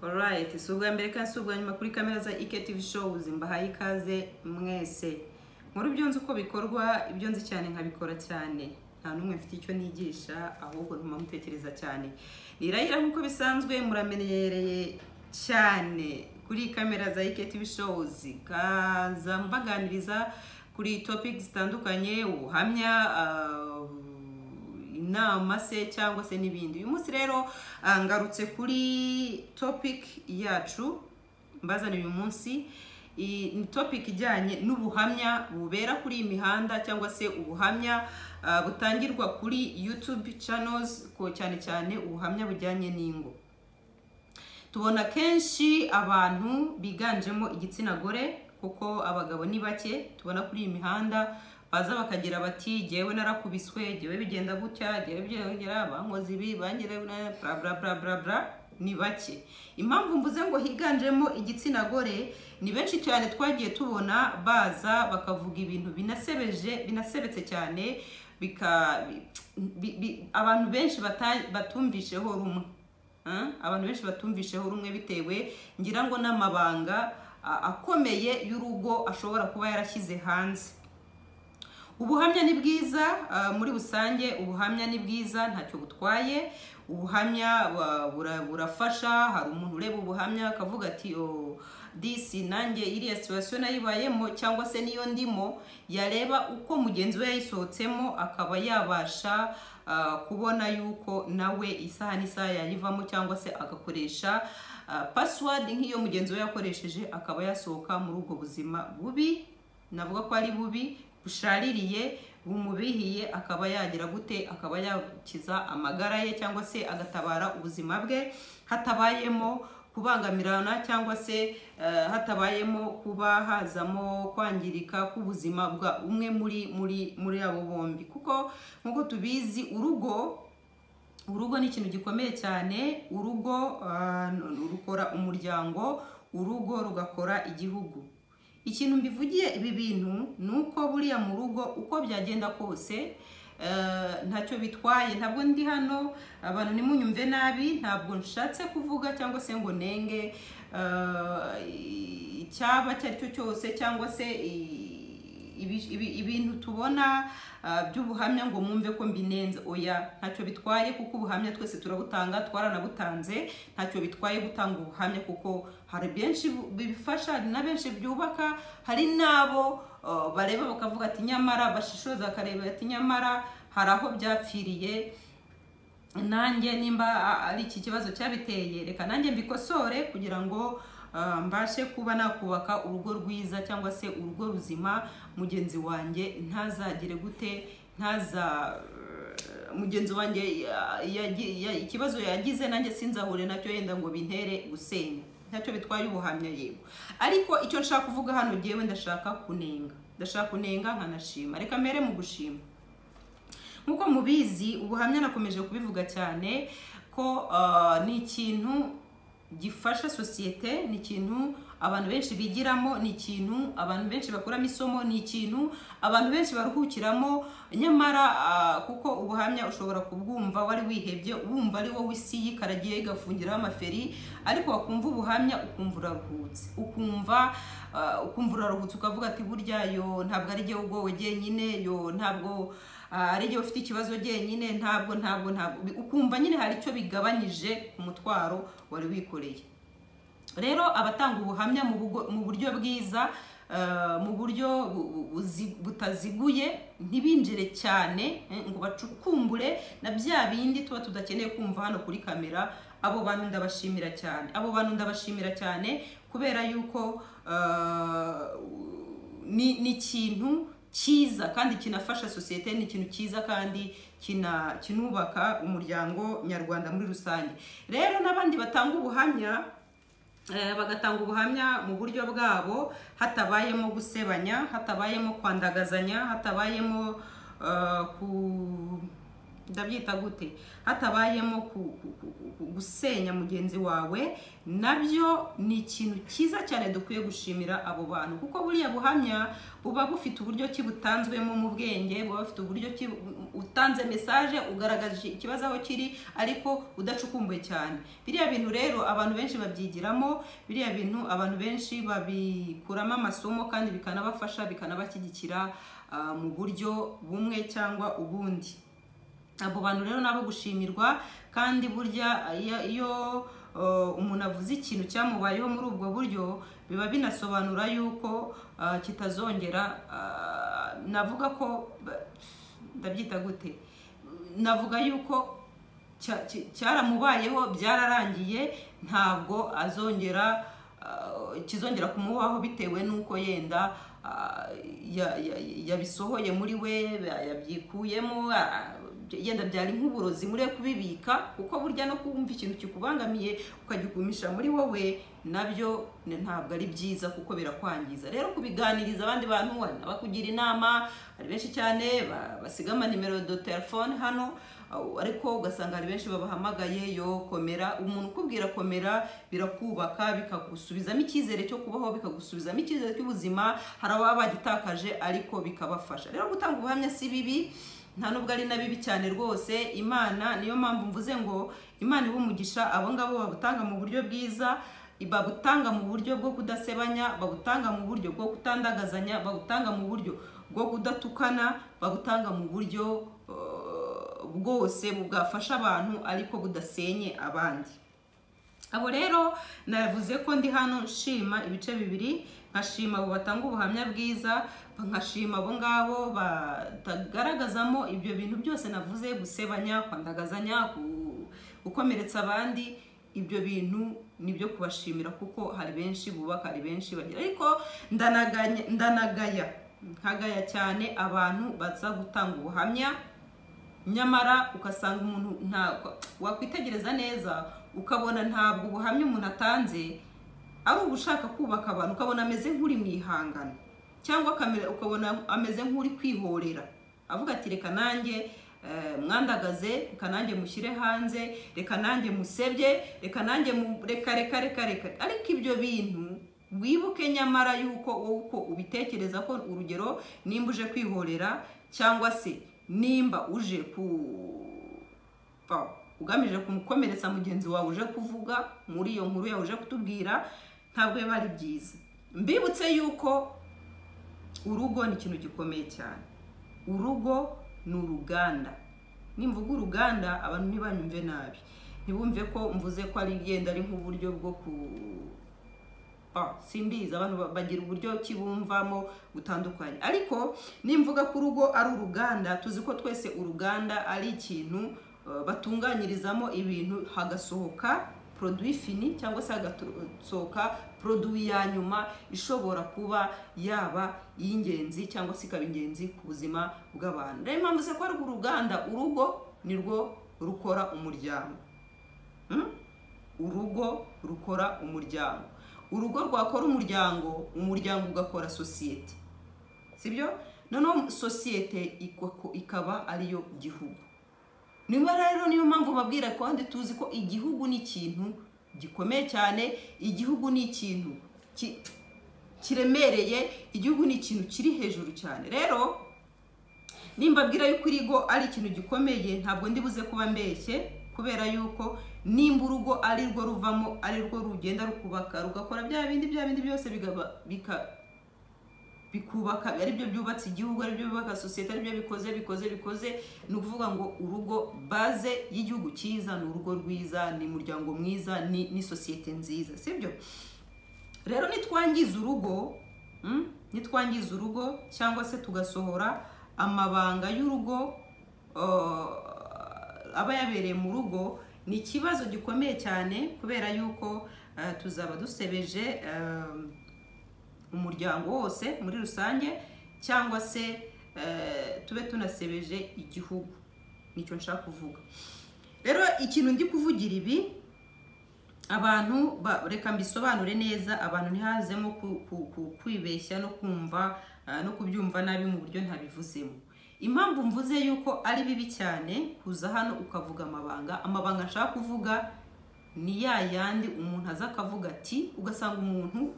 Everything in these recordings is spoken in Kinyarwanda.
orayiti si ubwa mbere kandi si ubwa nyuma kuri kamera za iketivi showuzi mbahaye ikaze mwese nkuru ibyo nzi uko bikorwa ibyo nzi cyane nkabikora cyane nta n'umwe mfite icyo nigisha ahubwo ntuma mutekereza cyane nirayira nk'uko bisanzwe muramenyereye cyane kuri kamera za iketivi showuzi kaza mbaganiriza kuri topiki zitandukanye ubuhamya ah, inama se cyangwa se n'ibindi uyu munsi rero ah, ngarutse kuri topic yacu mbazana uyu munsi i- ni topic ijyanye n'ubuhamya bubera kuri iyi mihanda cyangwa se ubuhamya ah, butangirwa kuri youtube channels ko cyane cyane ubuhamya bujyanye n'ingo tubona kenshi abantu biganjemo igitsina gore kuko abagabo ni bake tubona kuri iyi mihanda baza bakagira bati jyewe narakubiswe jyewe bigenda gutya jyewe byongera bankoze ibi bangere bla bla bla bla bla ni bake impamvu mvuze ngo higanjemo igitsina gore ni benshi cyane twagiye tubona baza bakavuga ibintu binasebeje binasebetse cyane bika bi- bi- abantu benshi bata- batumvisheho rumwe Ah, abantu benshi batumvisheho rumwe bitewe ngira ngo n'amabanga a- akomeye y'urugo ashobora kuba yarashyize hanze ubuhamya ni bwiza ah, muri rusange ubuhamya ni bwiza ntacyo butwaye ubuhamya ba- bura- burafasha hari umuntu ureba ubuhamya akavuga ati "Oh, disi nanjye iriya situwasiyo nayibayemo cyangwa se niyo ndimo yareba uko mugenzi we yayisohotsemo akaba yabasha ah, kubona yuko nawe isaha n'isaha yayivamo cyangwa se agakoresha ah, password nk'iyo mugenzi we yakoresheje akaba yasohoka muri ubwo buzima bubi navuga ko ari bubi bushaririye bumubihiye akaba yagira gute akaba yakiza amagara ye cyangwa se agatabara ubuzima bwe hatabayemo kubangamirana cyangwa se eh, hatabayemo kuba hazamo kwangirika k'ubuzima bwa umwe muri muri muri abo bombi kuko nk'uko tubizi urugo urugo ni ikintu gikomeye cyane urugo ah, rukora umuryango urugo rugakora igihugu ikintu mbivugiye ibi bintu ni uko buriya mu rugo uko byagenda kose eh, ntacyo bitwaye ntabwo ndi hano abantu nimunyumve nabi ntabwo nshatse kuvuga cyangwa se ngo nenge eh, icyaba icyo ari cyo cyose cyangwa se i- ibi- ibi- ibintu tubona ah, by'ubuhamya ngo mwumve ko mbinenze oya ntacyo bitwaye kuko ubuhamya twese turabutanga twaranabutanze ntacyo bitwaye gutanga ubuhamya kuko hari benshi bu- bifasha hari na benshi byubaka hari n'abo ah, bareba bakavuga ati nyamara bashishoza bakareba ati nyamara hari aho byapfiriye nanjye nimba a- ari iki kibazo cyabiteye reka nanjye mbikosore kugira ngo ah, mbashe kuba nakubaka urugo rwiza cyangwa se urugo ruzima mugenzi wanjye ntazagire gute ntaza eh, mugenzi wanjye ya- yagi- ya- ikibazo yagize nanjye sinzahure nacyo yenda ngo bintere gusenya ntacyo bitwaye ubuhamya yego ariko icyo nshaka kuvuga hano jyewe ndashaka kunenga ndashaka kunenga nkanashima reka mbere mu gushima nk'uko mubizi ubuhamya nakomeje kubivuga cyane ko ah, ni ikintu gifasha sosiyete ni ikintu abantu benshi bigiramo ni ikintu abantu benshi bakuramo isomo ni ikintu abantu benshi baruhukiramo nyamara ah, kuko ubuhamya ushobora kubwumva wari wihebye wumva ari wowe isi yikaragiye igafungiraho amaferi ariko wakumva ubuhamya ukumva uraruhutse ukumva ah, ukumva uraruhutse ukavuga ati burya yo ntabwo ari jyewe ubwowe jyenyine yo ntabwo Ah, ari igihe ufite ikibazo jyenyine ntabwo ntabwo ntabwo Bi- ukumva nyine hari icyo bigabanyije ku mutwaro wari wikoreye rero abatanga ubuhamya mu bugo- mu buryo bwiza eh, mu buryo bu- bu- buzi- butaziguye ntibinjire cyane eh, ngo bacukumbure na bya bindi tuba tudakeneye kumva hano kuri kamera abo bantu ndabashimira cyane abo bantu ndabashimira cyane kubera yuko eh, ni ni ikintu cyiza kandi kinafasha sosiyete ni ikintu cyiza kandi kina kinubaka umuryango nyarwanda muri rusange rero n'abandi batanga ubuhamya eh, bagatanga ubuhamya mu buryo bwabo hatabayemo gusebanya hatabayemo kwandagazanya hatabayemo eh, ku ndabyita gute hatabayemo ku- ku- ku- ku- gusenya mugenzi wawe nabyo ni ikintu cyiza cyane dukwiye gushimira abo bantu kuko buriya buhamya buba bufite uburyo ki butanzwemo mu bwenge buba bufite uburyo ki utanze mesaje ugaragaje ikibazo aho kiri ariko udacukumbuye cyane biriya bintu rero abantu benshi babyigiramo biriya bintu abantu benshi babikuramo amasomo kandi bikanabafasha bikanabashyigikira ah, mu buryo bumwe cyangwa ubundi abo bantu rero nabo gushimirwa kandi burya iyo- iyo uh, umuntu avuze ikintu cyamubayeho muri ubwo buryo biba binasobanura yuko uh, kitazongera uh, navuga ko ba- ndabyita gute navuga yuko cya- cya- cyaramubayeho byararangiye ntabwo azongera ah, kizongera kumubaho bitewe n'uko yenda ah, ya- ya- yabisohoye muri we ya- yabyikuyemo ah, yenda byari nk'uburozi muri we kubibika kuko burya no kumva ikintu kikubangamiye ukagikumisha muri wowe nabyo ni- ntabwo ari byiza kuko birakwangiza rero kubiganiriza abandi bantu hari n'abakugira inama hari benshi cyane ba- basiga amanimero do telefone hano aho- ariko ugasanga hari benshi babahamagaye yo komera umuntu ukubwira komera birakubaka bikagusubizamo icyizere cyo kubaho bikagusubizamo icyizere cy'ubuzima hari ababa bagitakaje ariko bikabafasha rero gutanga ubuhamya si bibi nta nubwo ari na bibi cyane rwose imana niyo mpamvu mvuze ngo imana iha umugisha abo ngabo babutanga mu buryo bwiza babutanga mu buryo bwo kudasebanya babutanga mu buryo bwo kutandagazanya babutanga mu buryo bwo kudatukana babutanga mu buryo eh, bwose bwafasha abantu ariko budasenye abandi abo rero navuze ko ndi hano nshima ibice bibiri nkashima abo batanga ubuhamya bwiza nkashima abo ngabo batagaragazamo ibyo bintu byose navuze gusebanya kwandagazanya ku- gukomeretsa abandi ibyo bintu ni ibyo kubashimira kuko hari benshi bubaka hari benshi bagira ariko ndanaganya- ndanagaya nkagaya cyane abantu baza gutanga ubuhamya nyamara ugasanga umuntu ntabwo wakwitegereza neza ukabona ntabwo ubuhamya umuntu atanze ari ugushaka kubaka abantu ukabona ameze nk'uri mu ihangano cyangwa akamera- ukabona ameze nk'uri kwihorera avuga ati reka nanjye eh, mwandagaze reka nanjye mushyire hanze reka nanjye musebye reka nanjye mu- reka reka reka reka ariko ibyo bintu wibuke nyamara yuko wowe uko ubitekereza ko urugero nimba uje kwihorera cyangwa se nimba uje ku pa- ugamije kumukomeretsa mugenzi wawe uje kuvuga muri iyo nkuru yawe uje kutubwira ntabwo biba ari byiza mbibutse yuko urugo ni ikintu gikomeye cyane urugo ni uruganda nimvuga uruganda abantu ntibanyumve nabi ntibumve ko mvuze ko ari igenda ari nk'uburyo bwo ku Ah, simbizi abantu ba- bagira uburyo ki bumvamo butandukanye ariko nimvuga ko urugo ari uruganda tuzi ko twese uruganda ari ikintu eh, batunganyirizamo ibintu hagasohoka produit fini cyangwa se hagasohoka produit ya nyuma ishobora kuba yaba iy'ingenzi cyangwa se ikaba ingenzi ku buzima bw'abantu rero impamvu se ko ari uruganda urugo ni rwo rukora umuryango Hmm? urugo rukora umuryango urugo rwakora umuryango umuryango ugakora sosiyete sibyo noneho sosiyete ikako- ikaba ariyo gihugu niba rero niyo mpamvu babwira kandi tuzi ko igihugu ni ikintu gikomeye cyane igihugu ni ikintu ki- kiremereye igihugu ni ikintu kiri hejuru cyane rero nimbabwira yuko irigo ari ikintu gikomeye ntabwo ndi buze kuba mbeshye kubera yuko nimba urugo ari rwo ruvamo ari rwo rugenda rukubaka rugakora bya bindi bya bindi byose bigaba- bika- bikubaka ari byo byubatse igihugu ari byo byubaka sosiyete ari byo bikoze bikoze bikoze ni ukuvuga ngo urugo baze y'igihugu cyiza ni urugo rwiza ni umuryango mwiza ni, ni sosiyete nziza sibyo rero nitwangiza urugo mm, nitwangiza urugo cyangwa se tugasohora amabanga y'urugo uh, aba yabereye mu rugo ni ikibazo gikomeye cyane kubera yuko uh, tuzaba dusebeje um, umuryango wose muri rusange cyangwa se eh, tube tunasebeje igihugu nicyo nshaka kuvuga rero ikintu ndi kuvugira ibi abantu ba- reka mbisobanure neza abantu ntihazemo ku- ku- ku- kwibeshya no kumva eh, no kubyumva nabi mu buryo ntabivuzemo impamvu mvuze yuko ari bibi cyane kuza hano ukavuga amabanga amabanga nshaka kuvuga ni ya yandi umuntu aza akavuga ati ugasanga umuntu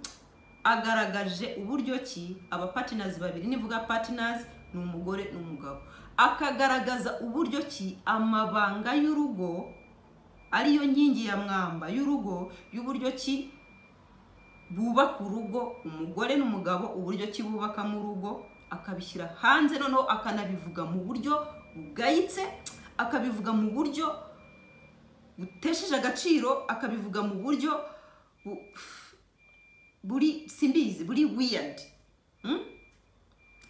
agaragaje uburyo ki aba patinazi babiri nivuga patinazi ni umugore n'umugabo akagaragaza uburyo ki amabanga y'urugo ariyo nkingi ya mwamba y'urugo y'uburyo ki bubaka urugo umugore n'umugabo uburyo ki bubakamo urugo akabishyira hanze noneho akanabivuga mu buryo bugayitse akabivuga mu buryo butesheje agaciro akabivuga mu buryo buri simbizi buri wiyadi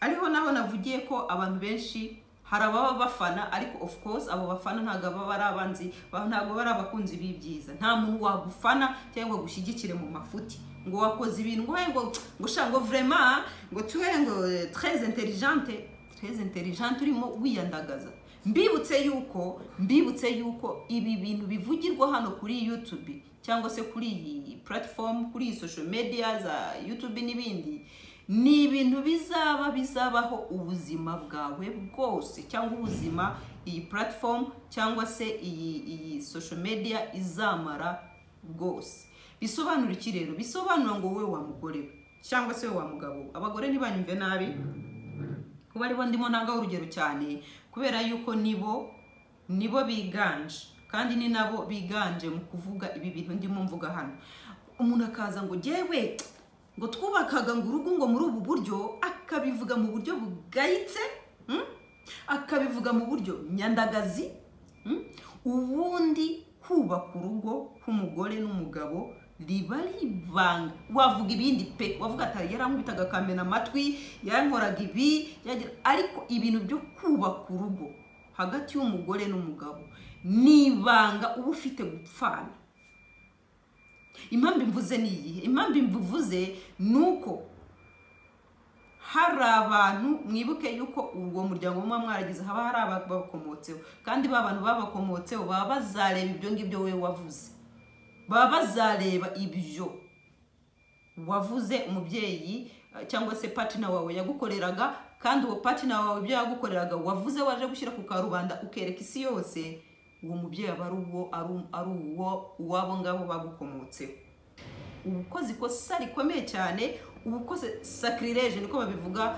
ariho naho navugiye ko abantu benshi hari ababa bafana ariko of course abo bafana ntabwo baba ari abanzi ntabwo bari abakunzi b'ibyiza nta muntu wagufana cyangwa ngo ushyigikire mu mafuti ngo wakoze ibintu ngo ngo gushaka ngo vrema ngo tuwe ngo treze inteligente treze inteligente urimo wiyandagaza mbibutse yuko mbibutse yuko ibi bintu bivugirwa hano kuri YouTube cyangwa se kuri iyi platform kuri iyi social media za YouTube n'ibindi ni ibintu bizaba bizabaho ubuzima bwawe bwose cyangwa ubuzima iyi platform cyangwa se iyi iyi social media izamara bwose bisobanura iki rero bisobanura ngo wowe wa mugore we cyangwa se wowe wa mugabo we abagore ntibanyumve nabi kuba aribo ndimo ntangaho urugero cyane kubera yuko nibo nibo biganje kandi ni nabo biganje mu kuvuga ibi bintu ndimo mvuga hano umuntu akaza ngo jyewe ngo twubakaga ngo urugo ngo muri ubu buryo akabivuga mu buryo bugayitse akabivuga mu buryo nyandagazi ubundi kubaka urugo k'umugore n'umugabo riba ribanga wavuga ibindi pe wavuga atari yarankubitaga akamena amatwi yarankoraga ibi ariko ibintu byo kubaka urugo hagati y'umugore n'umugabo ni ibanga uba ufite gupfana impamvu mvuze ni iyihe impamvu mvuze ni uko hari abantu mwibuke yuko uwo muryango muba mwaragize haba hari ababakomotseho kandi ba bantu babakomotseho baba bazareba ibyo ngibyo wowe wavuze baba bazareba ibyo wavuze umubyeyi cyangwa se patina wawe yagukoreraga kandi uwo patina wawe ibyo yagukoreraga wavuze waje gushyira ku karubanda ukereka isi yose uwo mubyeyi aba ari uwo uwabo ngabo bagukomotseho uba ukoze ikosa rikomeye cyane uba ukoze sakirireje niko babivuga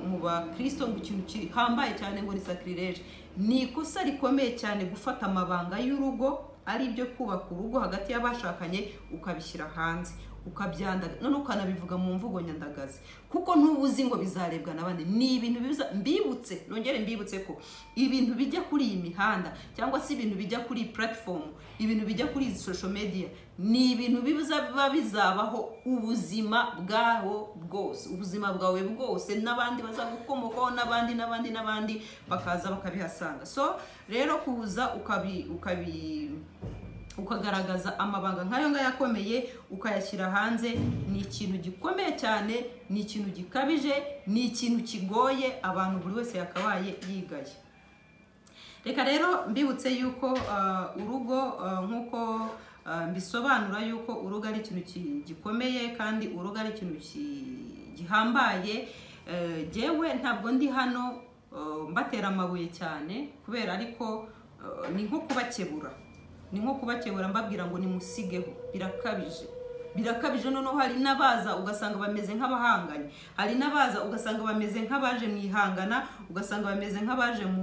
mu bakirisito ngo ikintu gihambaye cyane ngo ni sakirireje ni ikosa rikomeye cyane gufata amabanga y'urugo ari ibyo kubaka urugo hagati y'abashakanye ukabishyira hanze ukabyandaga none ukanabivuga mu mvugo nyandagazi kuko ntubuzi ngo bizarebwa n'abandi ni ibintu biza mbibutse nongere mbibutse ko ibintu bijya kuri iyi mihanda cyangwa se ibintu bijya kuri iyi platform ibintu bijya kuri izi social media ni ibintu biza biba bizabaho ubuzima bwaho bwose ubuzima bwawe bwose n'abandi bazagukomokaho n'abandi n'abandi n'abandi bakaza bakabihasanga so rero kuza ukabi ukabi ukagaragaza amabanga nk'ayo ngayo akomeye ukayashyira hanze ni ikintu gikomeye cyane ni ikintu gikabije ni ikintu kigoye abantu buri wese yakabaye yigaye reka rero mbibutse yuko urugo nk'uko mbisobanura yuko urugo ari ikintu gikomeye kandi urugo ari ikintu gihambaye yewe ntabwo ndi hano mbatera amabuye cyane kubera ariko ni nko kubakebura ni nko kubakebura mbabwira ngo nimusigeho birakabije birakabije noneho hari n'abaza ugasanga bameze nk'abahanganye hari n'abaza ugasanga bameze nk'abaje mu ihangana ugasanga bameze nk'abaje mu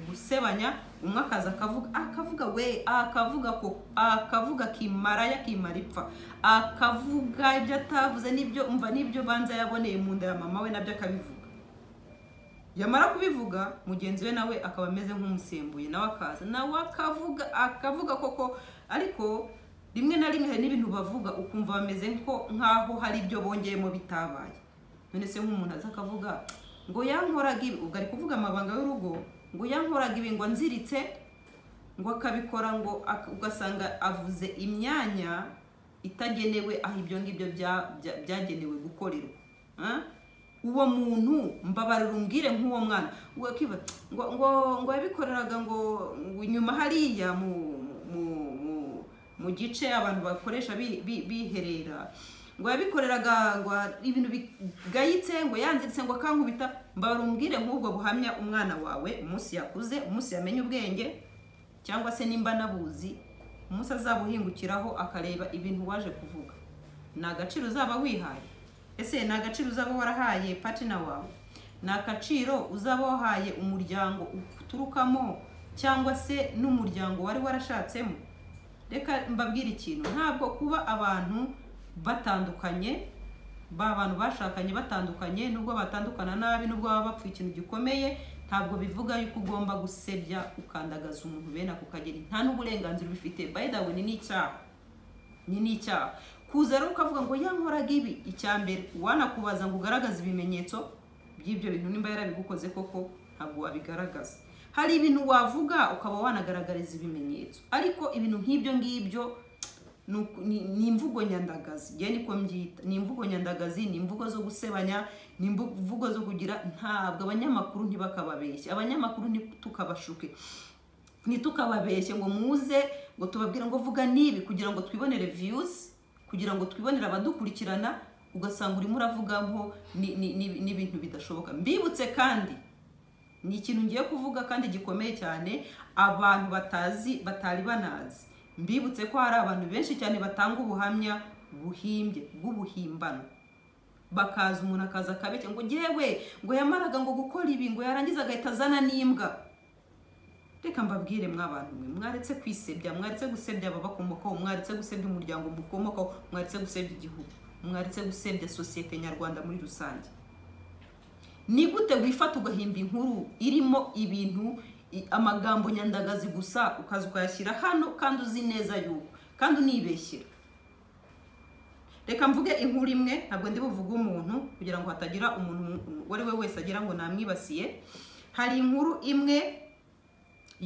gusebanya umwe akaza akavuga akavuga we akavuga ko akavuga kimara yakimara ipfa akavuga ibyo atavuze n'ibyo umva n'ibyo banza yaboneye mu nda ya mama we nabyo akabivuga yamara kubivuga mugenzi we nawe akaba ameze nk'umusembuye nawe akaza nawe akavuga akavuga koko ariko rimwe na rimwe hari n'ibintu bavuga ukumva bameze nk'aho hari ibyo bongeyemo bitabaye none se nk'umuntu aza akavuga ngo yankoraga ibi ubwo ari kuvuga amabanga y'urugo ngo yankoraga ibi ngo nziritse ngo akabikora ngo ugasanga avuze imyanya itagenewe aho ibyo ngibyo byagenewe gukorerwa uwo muntu mbabarira umbwire nk'uwo mwana ngo yabikoreraga ngo nyuma hariya mu gice abantu bakoresha biherera ngo yabikoreraga ngo ibintu bigayitse ngo yanziritse ngo akankubita mbabara umbwire nk'ubwo buhamya umwana wawe umunsi yakuze umunsi yamenye ubwenge cyangwa se nimba anabuzi umunsi azabuhingukiraho akareba ibintu waje kuvuga ni agaciro uzaba wihaye ese ni agaciro uzaba warahaye patina wawe ni agaciro uzaba wahaye umuryango uturukamo cyangwa se n'umuryango wari warashatsemo reka mbabwire ikintu ntabwo kuba abantu batandukanye ba bantu bashakanye batandukanye nubwo batandukana nabi nubwo baba bapfuye ikintu gikomeye ntabwo bivuga yuko ugomba gusebya ukandagaza umuntu bene ako kageni nta n'uburenganzira ubifite by the way ni n'icyaha ni n'icyaha kuza rero ukavuga ngo yankoraga ibi icya mbere wanakubaza ngo ugaragaze ibimenyetso by'ibyo bintu nimba yarabigukoze koko ntabwo wabigaragaza hari ibintu wavuga ukaba wanagaragariza ibimenyetso ariko ibintu nk'ibyo ngibyo ni imvugo nyandagazi njye niko mbyita ni imvugo nyandagazi ni imvugo zo gusebanya ni imvugo zo kugira ntabwo abanyamakuru ntibakababeshye abanyamakuru ntitukabashuke ntitukababeshye ngo muze ngo tubabwire ngo vuga n'ibi kugira ngo twibonere viyuzi kugira ngo twibonere abadukurikirana ugasanga urimo uravuga nko n'ibintu bidashoboka mbibutse kandi ni ikintu ngiye kuvuga kandi gikomeye cyane abantu batazi batari banazi mbibutse ko hari abantu benshi cyane batanga ubuhamya buhimbye bw'ubuhimbano bakaza umuntu akaza akabeshya ngo ngewe ngo yamaraga ngo gukora ibi ngo yarangiza agahita azana n'imbwa reka mbabwire mwabantu mwe mwaretse kwisebya mwaretse gusebya ababakomokaho mwaretse gusebya umuryango mukomokaho mwaretse gusebya igihugu mwaretse gusebya sosiyete nyarwanda muri rusange ni gute wifata ugahimba inkuru irimo ibintu amagambo nyandagazi gusa ukaza ukayashyira hano kandi uzi neza yuko kandi unibeshyira reka mvuge inkuru imwe ntabwo ndi buvuge umuntu kugira ngo hatagira umuntu uwo ari we wese agira ngo namwibasiye hari inkuru imwe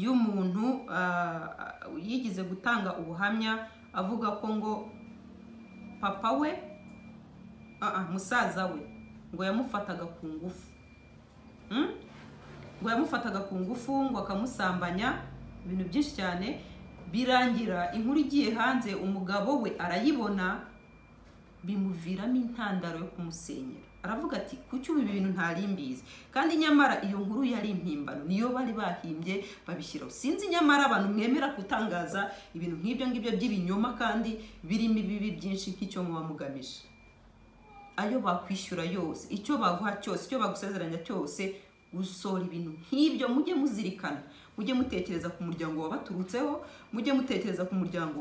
y'umuntu yigize gutanga ubuhamya avuga ko ngo papa we musaza we ngo yamufataga ku ngufu ngo yamufataga ku ngufu ngo akamusambanya ibintu byinshi cyane birangira inkuru igiye hanze umugabo we arayibona bimuviramo intandaro yo kumusenyera aravuga ati kuki ubu ibi bintu ntari mbizi kandi nyamara iyo nkuru yari impimbano niyo bari bahimbye babishyiraho sinzi nyamara abantu mwemera gutangaza ibintu nk'ibyo ngibyo by'ibinyoma kandi birimo ibibi byinshi nk'icyo muba mugamije ayo bakwishyura yose icyo baguha cyose icyo bagusezeranya cyose gusohora ibintu nk'ibyo mujye muzirikana mujye mutekereza ku muryango wabaturutseho mujye mutekereza ku muryango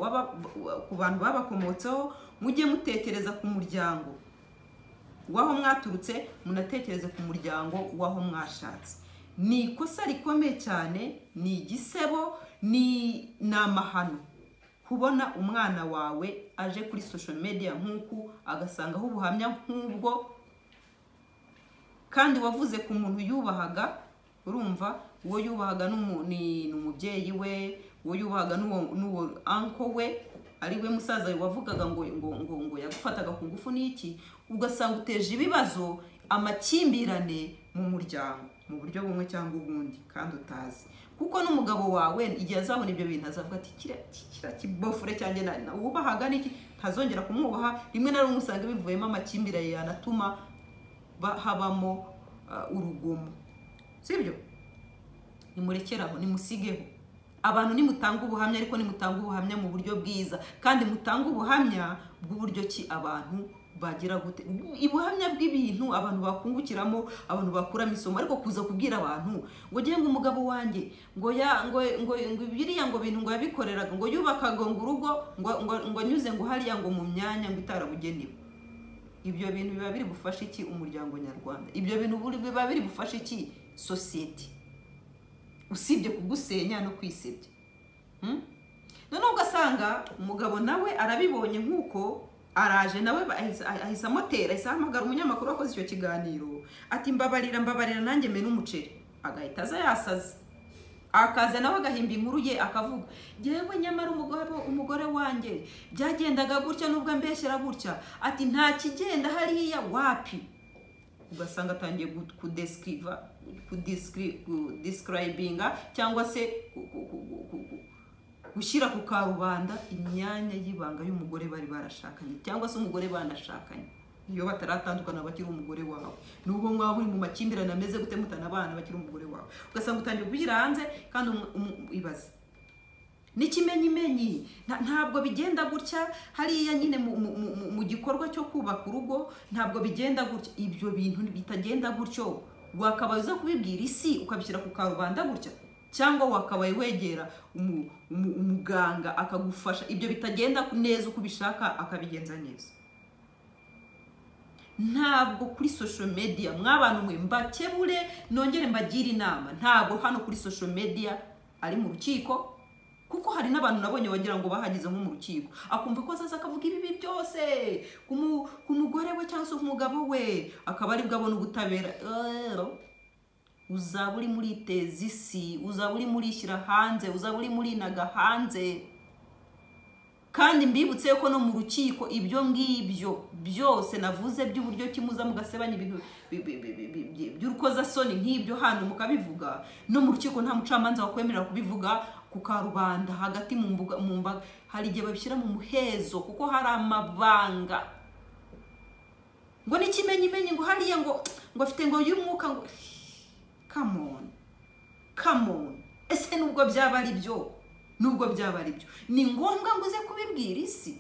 ku bantu babakomotseho mujye mutekereza ku muryango w'aho mwaturutse munatekereze ku muryango w'aho mwashatse ni ikosa rikomeye cyane ni igisebo ni amahano kubona umwana wawe aje kuri social media nk'uku agasangaho ubuhamya nk'ubwo kandi wavuze ku muntu yubahaga urumva uwo yubahaga ni umubyeyi we uwo yubahaga n'uwo anko we ari we musaza wavugaga ngo ngo ngo ngo yagufataga ku ngufu n'iki ugasanga uteje ibibazo amakimbirane mu muryango mu buryo bumwe cyangwa ubundi kandi utazi kuko n'umugabo wawe igihe azabona ibyo bintu azavuga ati kiriya kibofure cyane wubahaga niki ntazongera kumwubaha rimwe na rimwe usanga bivuyemo amakimbirane yanatuma habamo urugomo sibyo nimurekeraho nimusigeho abantu nimutanga ubuhamya ariko nimutanga ubuhamya mu buryo bwiza kandi mutanga ubuhamya bw'uburyo ki abantu bagira gute ubuhamya bw'ibintu abantu bakungukiramo abantu bakuramo isomo ariko kuza kubwira abantu ngo ugiye ngo umugabo wanjye ngo ya ngo ngo biriya ngo bintu ngo yabikoreraga ngo yubakaga ngo urugo ngo anyuze ngo hariya ngo mu myanya ngo itarabugenewe ibyo bintu biba biri bufashe iki umuryango nyarwanda ibyo bintu biba biri bufashe iki sosiyete usibye kugusenya no kwisebya noneho ugasanga umugabo nawe arabibonye nk'uko araje nawe ahise amotera ahise ahamagara umunyamakuru wakoze icyo kiganiro ati mbabarira mbabarira nanjye mena umuceri agahita aza yasaze akaza nawe agahimba inkuru ye akavuga ngewe nyamara umugore wanjye byagendaga gutya nubwo ambeshyira gutya ati nta kigenda hariya wapi ugasanga atangiye kudisikirayibinga cyangwa se gushyira ku karubanda imyanya y'ibanga y'umugore bari barashakanye cyangwa se umugore banashakanye iyo bataratandukana bakiri umugore wawe nubwo mwaba muri mu makimbirane ameze gute mutanabana bakiri umugore wawe ugasanga utangiye kugira hanze kandi ibaze n'ikimenyimenyi Nta- ntabwo bigenda gutya hariya nyine mu- mu- mu- mu gikorwa cyo kubaka urugo ntabwo bigenda gutya ibyo bintu bitagenda gutyo wakabaye uza kubibwira isi ukabishyira ku karubanda gutya cyangwa wakabaye wegera umu- umu- umuganga akagufasha ibyo bitagenda neza uko ubishaka akabigenza neza ntabwo kuri social media mw'abantu mwe mbakebure nongere mbagire inama ntabwo hano kuri social media ari mu rukiko kuko hari n'abantu nabonye wagira ngo bahageze nko mu rukiko akumva ko azaza akavuga ibibi byose ku mu- ku mugore we cyangwa se ku mugabo we akaba aribwo abona ubutabera Eh, uzaba uri muri teza isi uzaba uri muri shyira hanze uzaba uri muri naga hanze kandi mbibutse ko no mu rukiko ibyo ngibyo byose navuze by'uburyo kimuza mugasebanya ibintu bi- bi- bi- bi- bi- bi- by'urukozasoni nk'ibyo hano mukabivuga no mu rukiko nta mucamanza wakwemerera kubivuga ku karubanda hagati mu mbuga mu mbaga hari igihe babishyira mu muhezo kuko hari amabanga ngo n'ikimenyimenyi ngo hariya ngo ngo afite ngo y'umwuka ngo come on come on ese nubwo byaba ari byo nubwo byaba ari byo ni ngombwa ngo uze kubibwira isi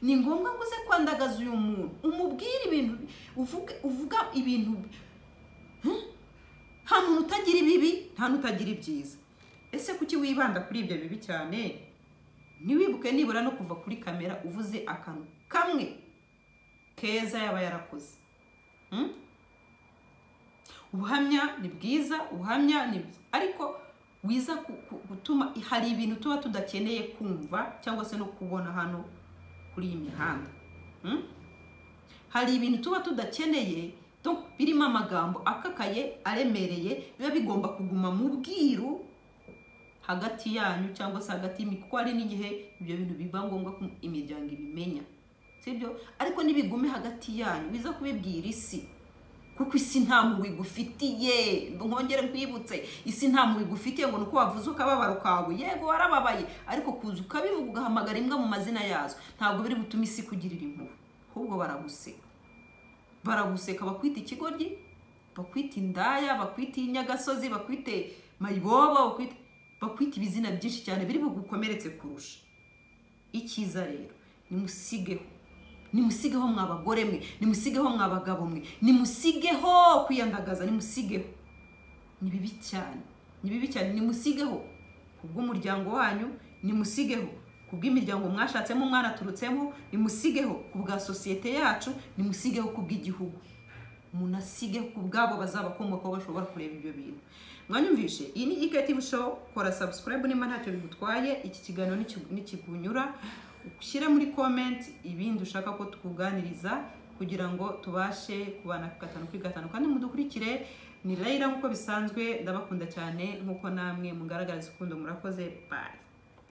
ni ngombwa ngo uze kwandagaza uyu muntu umubwire ibintu uvuge uvuga ibintu Hmm? nta muntu utagira ibibi nta n'utagira ibyiza ese kuki wibanda kuri ibyo bibi cyane ntiwibuke nibura no kuva kuri kamera uvuze akantu kamwe keza yaba yarakoze Hmm? ubuhamya ni bwiza ubuhamya ni bwiza ariko wiza ku- ku- gutuma hari ibintu tuba tudakeneye kumva cyangwa se no kubona hano kuri iyi mihanda Hmm? hari ibintu tuba tudakeneye donc birimo amagambo akakaye aremereye biba bigomba kuguma mu bwiru hagati yanyu cyangwa se hagati y'imi kuko hari n'igihe ibyo bintu biba ngombwa ko imiryango ibimenya sibyo ariko nibigume hagati yanyu wiza kubibwira isi kuko isi nta mpuhwe igufitiye nkongere nkwibutse isi nta mpuhwe igufitiye ngo ni uko wavuze ukababaro kawe yego warababaye ariko kuza ukabivuga ugahamagara imbwa mu mazina yazo ntabwo biri butuma isi ikugirira impuhwe ahubwo baraguseka baraguseka bakwita ikigoryi bakwita indaya bakwita inyagasozi bakwite mayibobo bakwite bakwita ibizina byinshi cyane biri bugukomeretse kurusha icyiza rero nimusigeho nimusigeho mwa bagore mwe nimusigeho mwa bagabo mwe nimusigeho kwiyandagaza nimusigeho ni bibi cyane ni bibi cyane nimusigeho ku bw'umuryango wanyu nimusigeho ku bw'imiryango mwashatsemo mwanaturutsemo nimusigeho ku bwa sosiyete yacu nimusigeho ku bw'igihugu munasige ku bwabo bazabakomokaho bashobora kureba ibyo bintu mwanyumvishe iyi ni iketive show kora subscribe niba ntacyo bigutwaye iki kiganiro nikigu- nikikunyura ushyire muri comment ibindi ushaka ko tukuganiriza kugira ngo tubashe kubana ku gatanu kuri gatanu kandi mudukurikire ni Layla nk'uko bisanzwe ndabakunda cyane nk'uko namwe mugaragariza urukundo murakoze bye